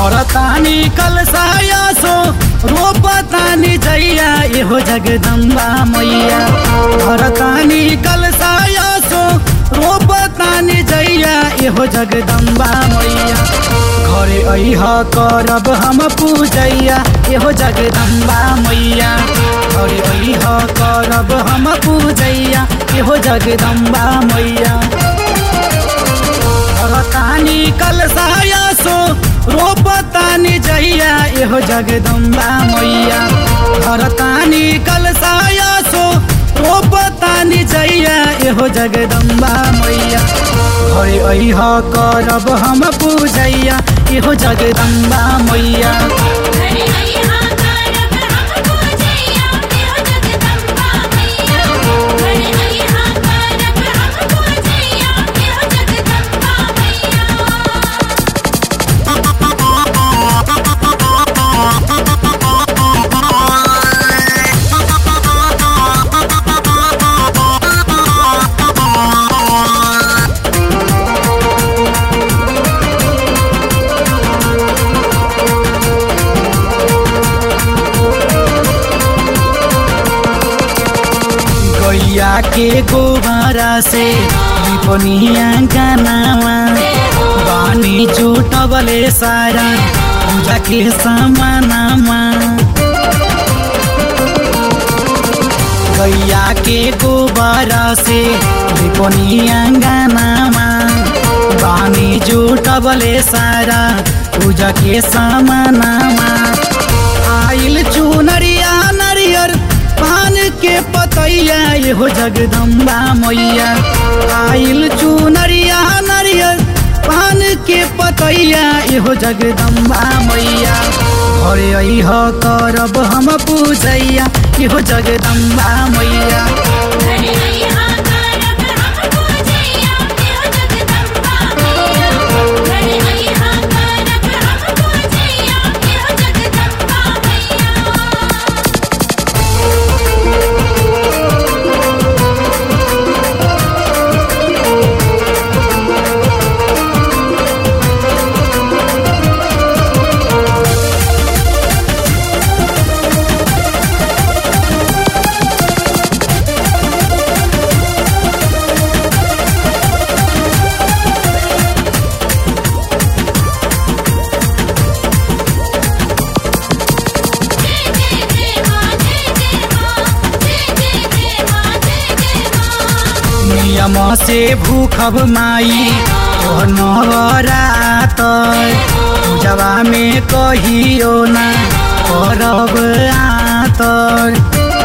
भरतानी कलसाया सो रोपतानी जैया एहो जगदम्बा मैया भरतानी कलसाया सो रोपतानी जैया एहो जगदम्बा मैया घरे अह करब हम पूजैया एहो जगदम्बा मैया घरे अह करब हम पूजैया एहो जगदम्बा मैया भरतानी कलसाया सो रोपतानी जैया एहो जगदम्बा मैया भरतानी कलसाया सो रोपतानी जैया एहो जगदम्बा मैया घरे अह करब हम पूजैया एहो जगदम्बा मैया घरे अइहा करब हम पूजैया एहो जगदम्बा मैया घरे अइहा करब हम पूजैया एहो जगदम्बा मैया गैया के गोबरा से लिपनिया गानावा बानी जुटबले सारा पूजा के समानामा गैया के गोबरा से लिपनिया गानामा बानी जुटबले सारा पूजा के समानामा आइल चुनरिया नरियर पान के पतैया एहो जगदम्बा मैया आइल चुनरिया नरियर पान के पतैया एहो जगदम्बा मैया घरे अह करब हम पूजैया एहो जगदम्बा मैया घरे अइहा करब हम पूजैया एहो जगदम्बा मैया घरे अइहा करब हम पूजैया एहो जगदम्बा मैया जय जय जय मां जय जय मां जय जय जय मां जय जय मां नियम से भूखब माई ओ नवरात पूजवा में कहियो ना करब आतर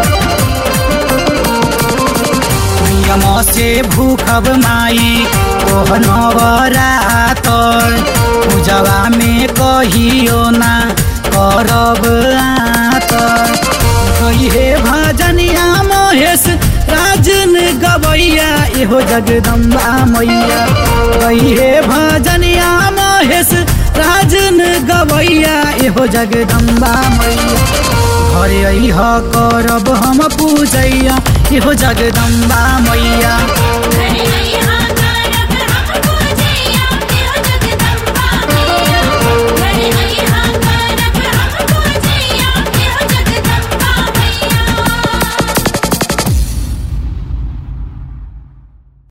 नियम से भूखब माई ओ नवरात पूजवा में कहियो ना करब आतर कहे भजनिया महेश राजन गवैया एहो जगदम्बा मैया कहे भजनिया महेश राजन गवैया एहो जगदम्बा मैया घरे अह करब हम पूजैया एहो जगदम्बा मैया